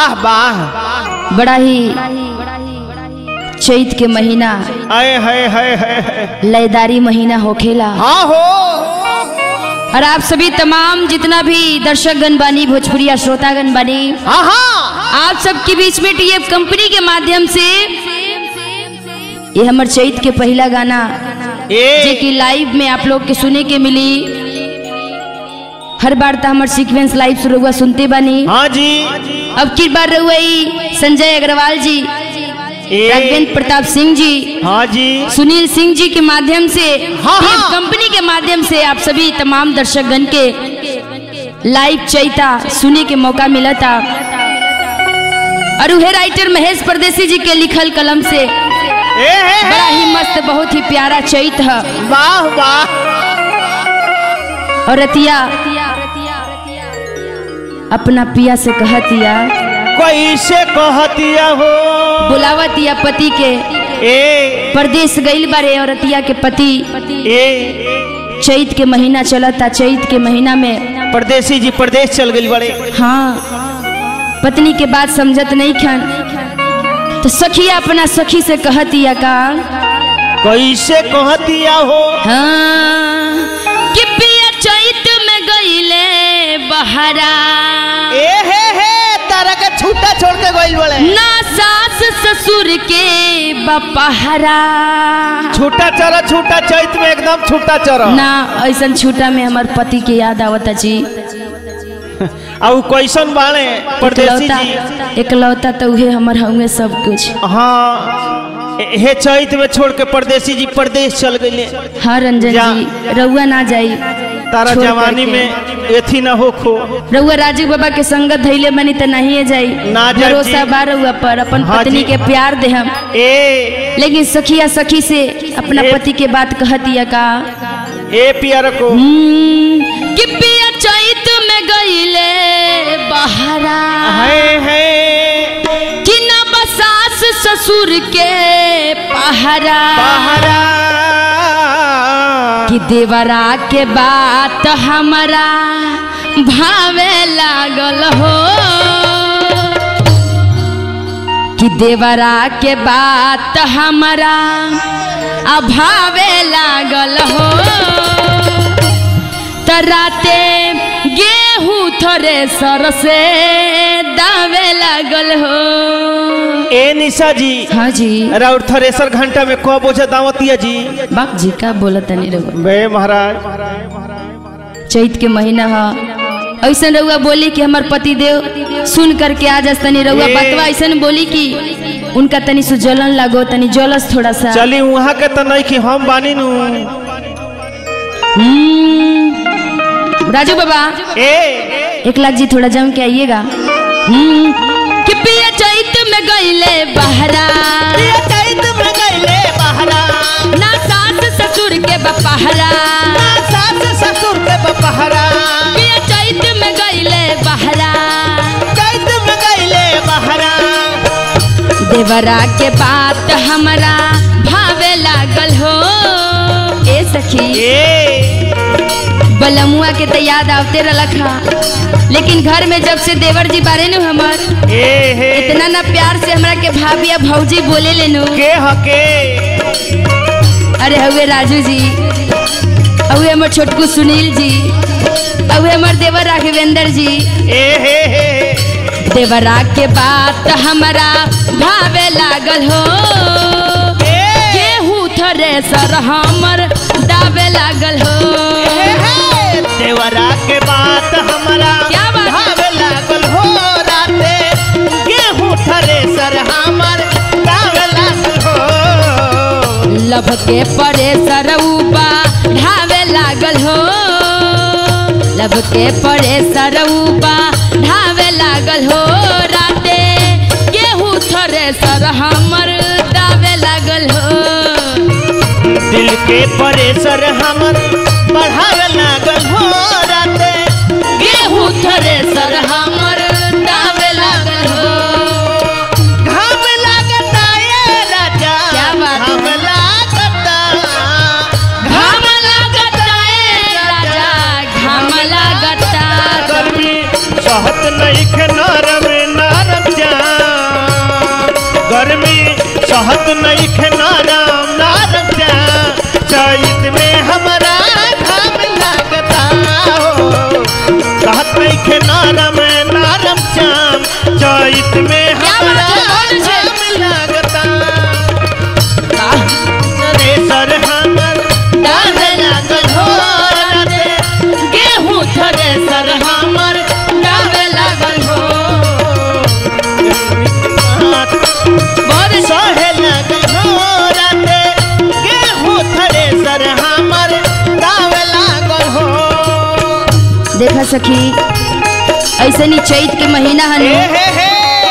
वाह वाह बड़ा ही चैत के महीना आए हाय हाय हाय हाय लयदारी महीना होखेला हाँ हो और आप सभी तमाम जितना भी दर्शकगण बानी भोजपुरिया श्रोतागण बानी हाँ हाँ आप सबके बीच में टीएफ कंपनी के माध्यम से ये हमर चैत के पहला गाना जे ए कि लाइव में आप लोग के सुने के मिली हर बार तो हमर सीक्वेंस लाइव शुरू हुआ सुनते बानी हाँ जी अब की बार रहुआ ई संजय अग्रवाल जी ए राघवेंद्र प्रताप सिंह जी हाँ जी सुनील सिंह जी के माध्यम से हाँ, टीएफ हाँ। कंपनी के माध्यम से आप सभी तमाम दर्शकगण के लाइव चैता सुने के मौका मिला था और उहे राइटर महेश परदेसी जी के लिखल कलम से ए हे, बड़ा हे। ही मस्त बहुत ही प्यारा चैत है वाह वाह और रतिया अपना पिया से कहतिया कैसे कहतिया हो बुलावतिया पति के ए परदेश गईल बारे और रतिया के पति ए चैत के महीना चलता चैत के महीना में परदेसी जी प्रदेश चल गई बड़े हाँ पत्नी के बात समझत नहीं खन तो सखिया अपना सखी से कहतिया का कैसे कहतिया हो हाँ कि पिया चैत में गईले बहरा ए हे हे तारा के छूटा छोड़ के गइल बड़े ना सास ससुर के बपहरा छूटा चरा छूटा चैत में एकदम छूटा चरा ना ऐसन छूटा में हमार पति के याद आवता जी आ उ कैसन बाणे परदेसी एकलौता जी एकलौता तो उहे हमर हउए सब कुछ हाँ ए- हे चैत में छोड़ के परदेसी जी प्रदेश चल गए हाँ रंजन जा। जी रउआ ना जाई तारा छोड़ जवानी करके। में एथी न हो खो रउआ राजू बाबा के संगत धैले बनी त नहीं जाई ना जाई भरोसा जी। बा रउआ पर अपन हाँ पत्नी जी। के प्यार दे हम ए लेकिन सखिया सखी से अपना ए- पति के बात कहतिया का ए पियर को हम्म, कि पिया चैत में गईले बहरा है है कि न बसास ससुर के पहरा पहरा कि देवरा के बात हमारा भावे लागल हो कि देवरा के बात हमारा अभावे लागल हो तराते गेहूँ थोड़े सर से दावे लागल हो ए निशा जी हाँ जी राउर थरेसर घंटा में कब बोझा दावतिया जी बाप जी का बोलत तनी रउआ बे महाराज चैत के महीना ह ऐसन रउआ बोली कि हमार पति देव सुन करके आ जस तनी रउआ ए। बतवा ऐसन बोली कि उनका तनी सु जलन लागो तनी जलस थोड़ा सा चली वहाँ के तो नहीं कि हम बानी नु हम्म, राजू बाबा ए एक लाख जी थोड़ा जम के आइएगा हम्म, कि पिया चैत में गईले बहरा चैत में गईले बहरा ना सास ससुर के बपहरा सास ससुर के बपहरा पिया चैत में गईले बहरा चैत में गईले बहरा देवरा के बात हमरा भावे लागल हो ए सखी ए बलमुआ के तो याद आवते रलक हा लेकिन घर में जब से देवर जी बारे नु हमर ए हे इतना ना प्यार से हमरा के भाभी या भौजी बोले लेनु के हके अरे हवे राजू जी हवे हमर छोटकू सुनील जी हवे हमर देवर राघवेंद्र जी ए हे हे देवरा के बात हमरा भावे लागल हो ए गेहूँ थरे सर हमर दावे लागल हो देवरा के बात हमारा क्या बात है? भावे लागल हो राते गेहूं थरे सर हमर गावे लागल हो लब के परे सरऊबा ढावे लागल हो लब के परे सरऊबा ढावे लागल हो राते गेहूँ थरे सर हमर दावे लागल हो दिल के परेसर हमर बढ़ावे लागल हो राते गेहूँ थरे सर हमर दावे लागल हो घाम लागता ये राजा क्या बात है? घाम लागता घाम लागता ए राजा घाम लागता गर्मी सहत नहीं के नरम नरम कहत नहीं खे नाराम नारम श्याम चैत में हमारा घाम लगता हो कहत नहीं खे नारम नारम श्याम चैत में क्या हमारा बात है, कौन है? घाम लगता रे सर हमर डाल लागल हो राते गेहूं थरे सर हमर डावे लागल हो बहुत अच्छा सहे लगल हो राते गेहूं थरे सर हमर दावे लागल हो देखा सखी ऐसे नहीं चैत के महीना हे हनु हे हे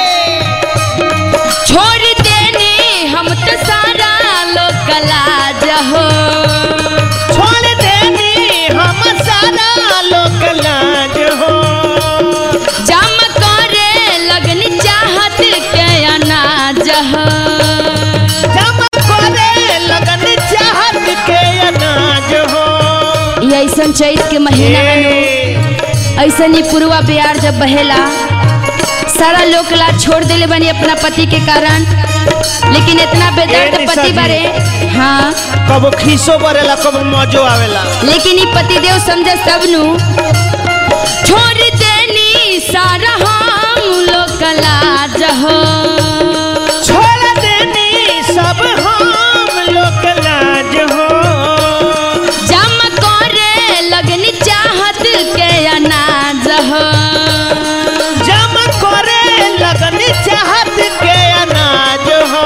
छोड़ देनी हम तो सारा लोग लाज हो छोड़ देनी हम सारा लोक लाज हो जम करे लगनी चाहत के अनाज हो जम करे लगन चाहत के अनाज हो ये ऐसन चैत के महीना हनु हे ऐसन ही पुरवा बिहार जब बहेला सारा लोग ला छोड़ देले बनी अपना पति के कारण लेकिन इतना ए, बेदर्द निशा पति जी। बारे हाँ कब खीसो बरेला कब मजो आवेला लेकिन ई पतिदेव समझे सबनु छोड़ देनी सारा हम लोग लाज हो छोड़ देनी सब हम लोक लाज हो जम करे लगनी चाहत के अनाज हो जम करे लगन चाहत के अनाज हो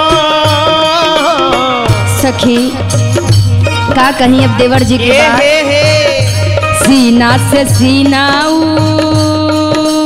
सखी का कहीं अब देवर जी के हे बात हे हे सीना से सीनाऊ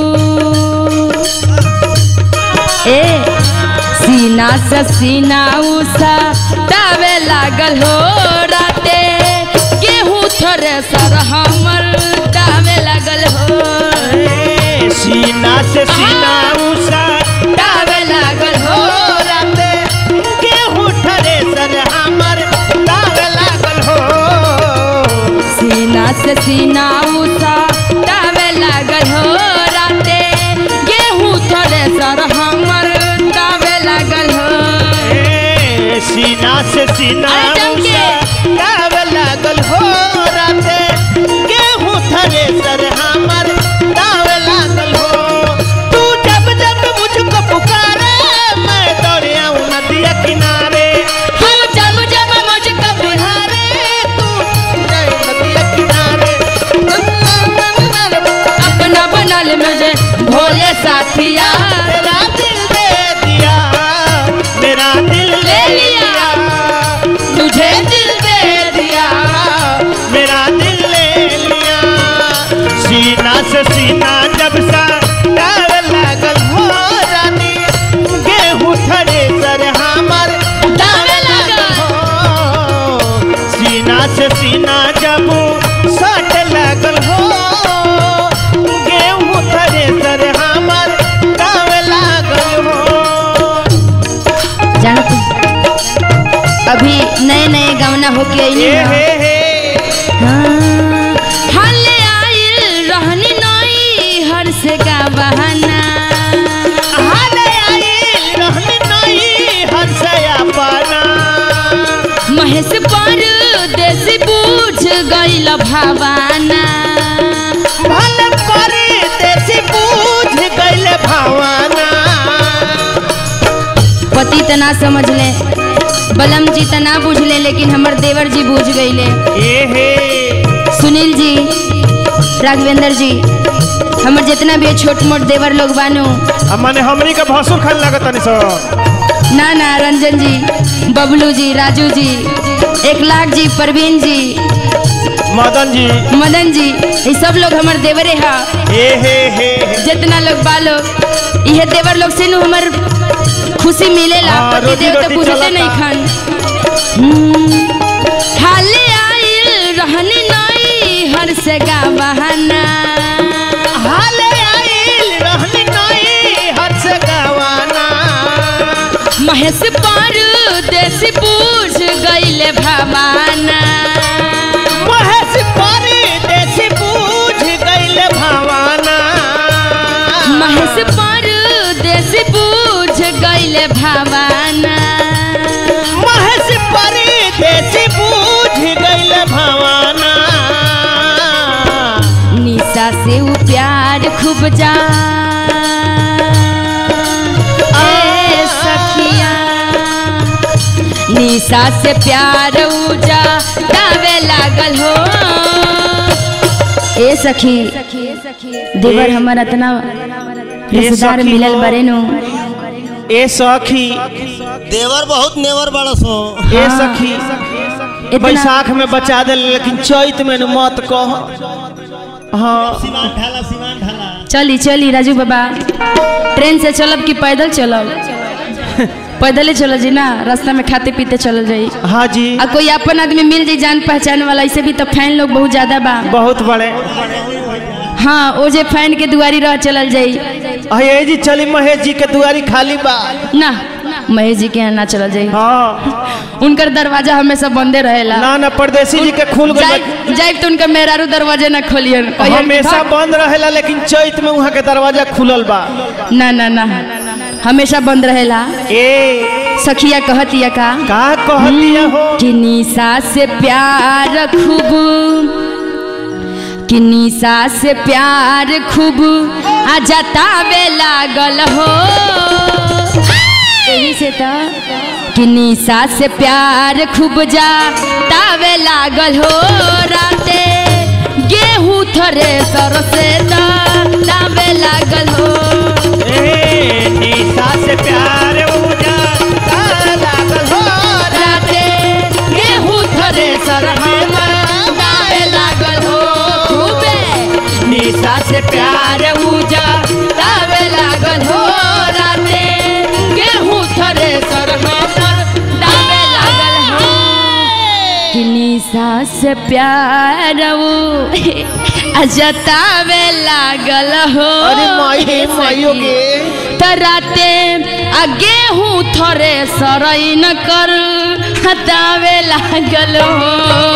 ए सीना से सीनाऊ सा दावे लागल हो राते गेहूं थोड़े सर हमर दावे लागल हो ए, सीना से सीना उषा दावे लागल हो राते गेहूं ठरे सर हमर दावे लागल हो सीना से सीनाऊ सा दावे लागल हो राते गेहूं थोड़े सर हमर दावे लागल हो ए, सीना से सीना अरे चमके। उषा दावे लागल हो राते गेहूं ठरे सर हमर दावे लागल हो तू जब जब मुझको पुकारे मैं दौड़े आऊं नदिया किनारे हम जब जब मुझको बिहारे तू जाए नदिया किनारे अपना बनल मुझे भोले साथिया मेरा दिल दे दिया मेरा दिल ले लिया तुझे दिल दे दिया मेरा दिल ले लिया सीना से सीना जब सा डाल लागल हो रानी गेहूं थरे सर हमर दावे लागल। हो सीना से सीना जब सट लागल हो गेहूं थरे सर हमर दावे लागल हो जानो तुम अभी नए नए गवना होके आईनी हे है हे हे हले आइल रहनी नई हर से का बहाना हाले आई रहनी नहीं हंसया पाना महेश पर देसी बूझ गईल भावाना भले परी देसी बूझ गईले भावाना पति तना समझ ले बलम जी तना बुझ ले लेकिन हमर देवर जी बूझ गईले ए हे सुनील जी राघवेंद्र जी हमर जितना भी छोट मोट देवर लोग बानू माने हमनी के भसुर खान लागत तनी सो ना ना रंजन जी बबलू जी राजू जी एक लाख जी परवीन जी मदन जी मदन जी ये सब लोग हमर देवरे हा ए हे हे हे। जितना लोग बालो यह देवर लोग से नु हमर खुशी मिलेला हाँ, पति रोटी देव तो रोटी बुझते चलता। नहीं खान हम्म, खाले आइल रहनी नई हर से गा बहाना हाले आई रहनी नहीं हंस गवाना महेश पर देसी बूझ गईले भवाना महेश परी देसी बूझ गईले भावाना महेश पर देसी बूझ गईले भवाना से उ प्यार खूब जा ए सखिया निशा से प्यार उजा दावे लागल हो ए सखी देवर हमर इतना रिश्तेदार सखी मिलल हो। बरे नु ए सखी देवर बहुत नेवर बड़स हो ए हाँ। सखी इतना- बैसाख में बचा दे लेकिन चैत में न मत कह हाँ सीमान ढाला सीमान ढाला चली चली राजू बाबा ट्रेन से चलब कि पैदल चलब पैदले चल जी ना रास्ता में खाते पीते चल जाई हाँ जी आ कोई अपन आदमी मिल जाई जान पहचान वाला ऐसे भी तो फैन लोग बहुत ज्यादा बा बहुत बड़े हाँ ओ जे फैन के दुआरी रह चलल जाई अये जी चली महेश जी के दुआरी खाली बा ना महेश जी के यहाँ ना चलल जाई हाँ उनकर दरवाजा हमेशा बंदे रहेला ना ना परदेसी जी के खुल गई जाइब जाइब तो उनका मेहरारू दरवाजे ना खोलियन कहियन कि हमेशा भाग। बंद रहेला लेकिन चैत में वहाँ के दरवाजा खुलल बा ना ना ना हमेशा बंद रहेला ए सखिया कहतिया का का कहतिया हो कि निशा से प्यार खूब कि निशा से प्यार खूब आ जतावे लागल हो यही से तो कि निशा से प्यार खूब जतावे लागल हो राते गेहूं थरे सर से दावे लागल हो ए निशा से प्यार उजा लागल हो राते गेहूं थरे सर हमर दावे लागल हो खूबे निशा से प्यार उजा दावे लागल हो राते गेहूं थरे सर हमर दावे लागल हो कि निशा से प्यार जतावे लागल हो अरे माई रे माइयो के तराते आ गेहूं थरे सरैन कर हटावे लागल हो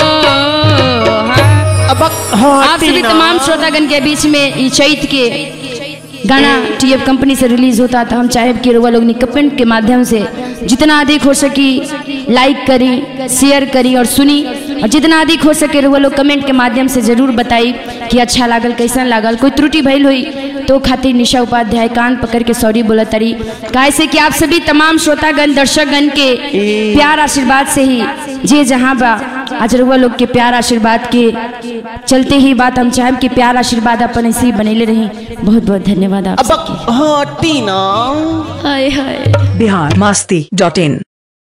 हाँ। अब हाँ आप सभी टीना। तमाम श्रोतागण के बीच में ई चैत के गाना टीएफ कंपनी से रिलीज होता था हम चाहे कि रुआ लोग कमेंट के माध्यम से जितना अधिक हो सकी लाइक करी शेयर करी और सुनी और जितना अधिक हो सके रुआ लोग कमेंट के माध्यम से जरूर बताई कि अच्छा लागल कैसन लागल कोई त्रुटि भइल हुई तो खातिर निशा उपाध्याय कान पकड़ के सॉरी बोला तरी काहे से कि आप सभी तमाम श्रोतागण दर्शकगण के प्यार आशीर्वाद से ही जे जहाँ बा आज रुआ लोग के प्यार आशीर्वाद के चलते ही बात हम चाहेब कि प्यार आशीर्वाद अपन ऐसे ही बनेले रही बहुत बहुत धन्यवाद आप अब हाँ टीना हाय हाय बिहार मस्ती डॉट इन